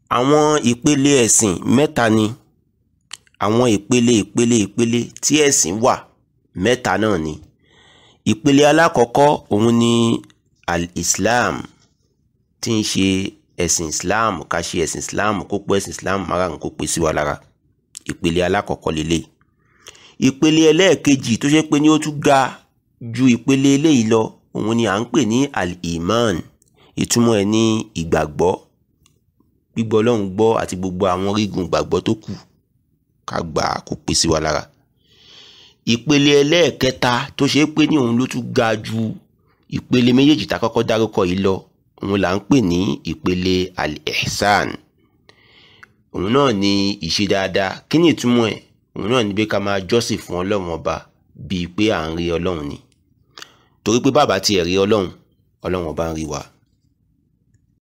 àwọn ìpele ẹ̀sìn mẹ́ta ni àwọn ìpele ìpele ìpele tí ẹ̀sìn wà mẹ́ta náà ni ìpele alákọ̀ọ́kọ́ òun ni al-islam tí ń ṣe ẹ̀sìn islam ká ṣe ẹ̀sìn islam kó pé ẹ̀sìn islam márùn kó pé sí wa lára ìpele alákọ̀ọ́kọ́ lélẹ̀ ìpele ẹlẹ́ẹ̀kejì tó ṣe pé ní ó tún ga ju ìpele eléyìí lọ òun ni à ń pè ní al-iman ìtumọ̀ ẹ̀ ní ìgbàgbọ́ gbígbọ́ ọlọ́run gbọ́ àti gbogbo àwọn orígun ìgbàgbọ́ tó kù ká gbà á kó pé sí wa lára ìpele ẹlẹ́ẹ̀kẹta tó ṣe é pé ní òun ló tún ga ju ìpele méjèèjì tá a kọ́kọ́ dárúkọ yìí lọ òun là ń pè ní ìpele al-ihsan òun náà ni ìṣe dáadáa kí ni ìtumọ̀ ẹ̀ òun náà ni pé ká máa jọ́sìn fún ọlọ́run ọba bíi pé à ń rí ọlọ́run ni torí pé bàbá tiẹ̀ rí ọlọ́run ọlọ́run ọba ń rí wa.